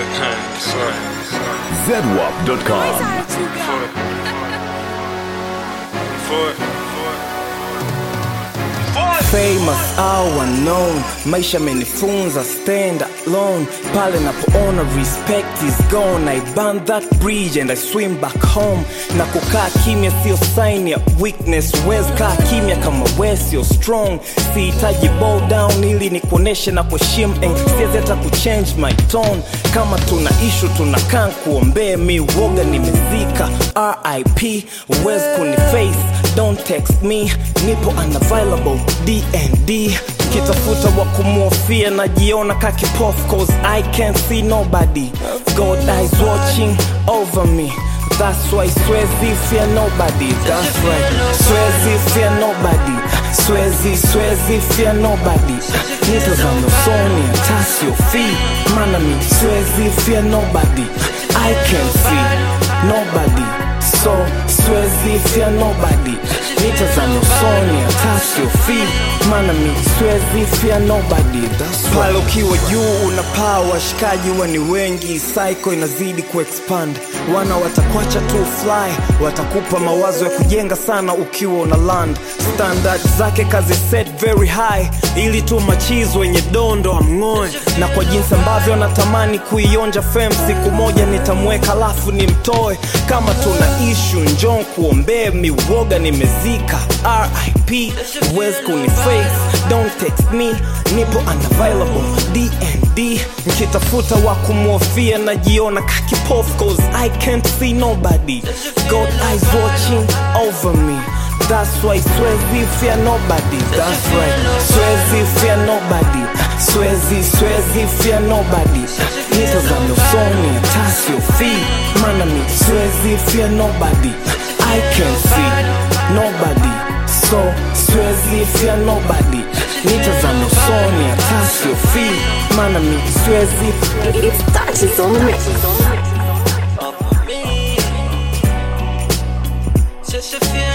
ZWAP.com. famous au unknown maisha amenifunza stand alone pale napoona respect is gone i burn that bridge and i swim back home na kukaa kimya sio sign ya weakness wes kaa kimya kama we sio strong sihitaji bow down ili nikuoneshe na kuheshimu and siwezi hata kuchange my tone kama tuna ishu tunakaa kuombee mi woga nimezika rip wes kuniface don't text me nipo unavailable dnd kitafuta wa kumwofia najiona kakipof cause i can't see nobody god eyes watching over me That's why Swezi fear nobody. That's right. Swezi fear nobody. Swezi, Swezi fear nobody. Nitazame usoni hata siofii, maana mi Swezi fear nobody. I can see nobody. So Swezi fear nobody. Nitazame usoni hata siofii, maana mi Swezi fear nobody. That's right. Pale ukiwa juu unapaa, washikaji huwa ni wengi, cycle inazidi kuexpand wana watakwacha tu fly watakupa mawazo ya kujenga sana ukiwa una land standard zake kazi set very high ili tu machizo wenye dondo amng'oe na kwa jinsi ambavyo natamani kuionja fem siku moja nitamweka lafu nimtoe kama tuna ishu njon kuombee miwoga nimezika rip wes kuniface don't text me nipo unavailable dnd nkitafuta wa kumwofia najiona kakipof cause i can't see nobody god eyes watching over me That's why Swezi fear nobody. That's right. Swezi fear nobody. Swezi, Swezi fear nobody. Nitazame usoni hata siofii, maana mi Swezi fear nobody. I can see nobody. So Swezi fear nobody. Nitazame usoni hata siofii, maana mi Swezi It's touches on the mix. Just a feeling